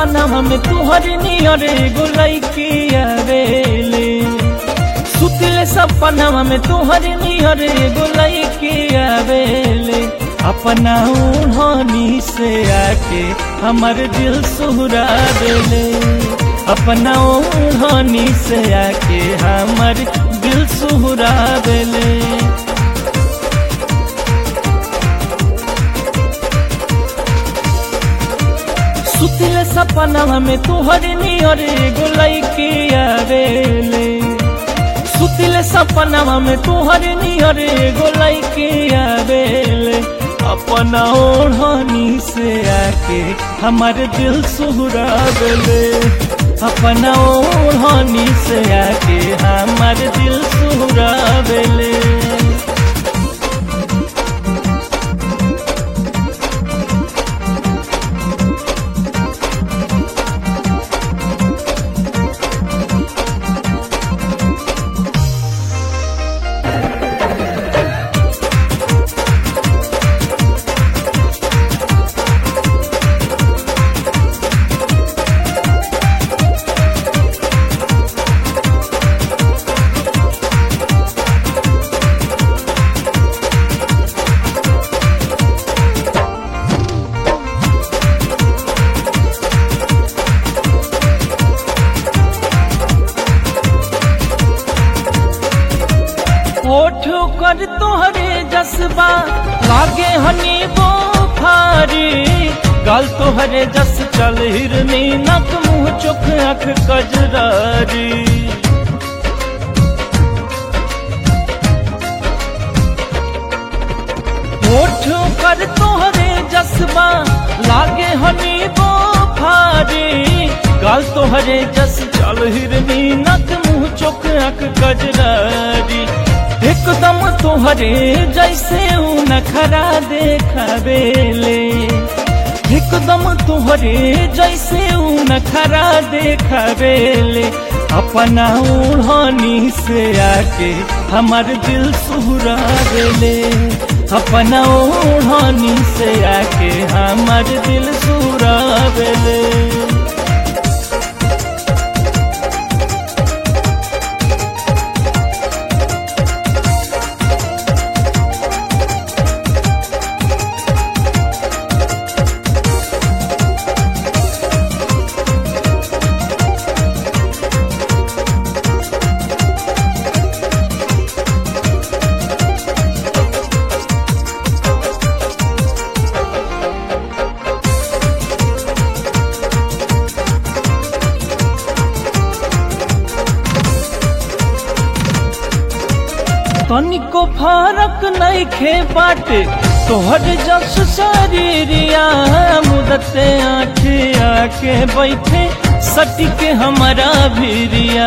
सपना में तुहर नियर एगो लैकी आवेले सुतले सपना में तुहर नियर एगो लैकी आवेले अपना उन्होंने से आके हमर दिल सुहरा देले अपना उन्होंने से आके हमर दिल सुहरा देले सुतले सपना में तुहर नियर एगो लैकी आवेले सुतले सपना में तुहर नियर एगो लैकी आवेले अपना ओढ़नी से आके हमार दिल सुहरा देले अपना ओढ़नी से आके हमार दिल सुहरा देले ओठ कर तोहरे जसबा लागे हनी वो फारी गल तोहरे जस चल हिरनी नक मुंह चुख अख कजरारी ओठ कर तोहरे जसबा लागे हनी वो फारी गल तोहरे जस चल हिरनी नक मुंह चुख अख कजरारी एकदम तोहरे जैसे ऊ नखरा देखावेले एकदम तोहरे जैसे ऊ नखरा देखावेले अपना ओढ़नी से आके हमार दिल सुहरा देले अपना ओढ़नी से आके हमार दिल सुहरा देले तनिको फरक नहीं खे बाटे तोहर जस शरीरिया मुदते आखे आके बैठे सटी के हमारा भीरिया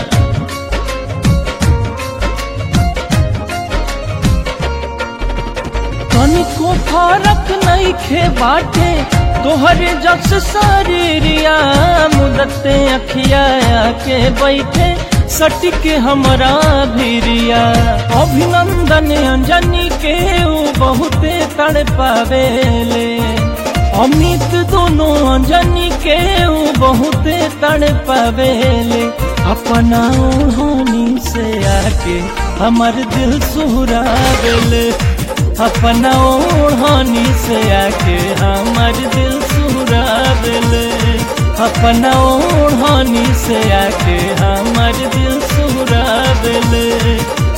तनिको फरक नहीं खे बाटे तोहर जस शरीरिया मुदते अखिया आके बैठे सटिक हमरा भीरिया अभिनंदन अंजनी के ऊ बहुते तड़ पावेले अमित दोनों अंजनी के ऊ बहुते तड़ पावेले अपना ओढ़नी से आके हमर दिल सुहरा देले अपना ओढ़नी से आके हमर दिल सुहरा देले अपना ओढ़नी से आके हमर दिल सुहरा देले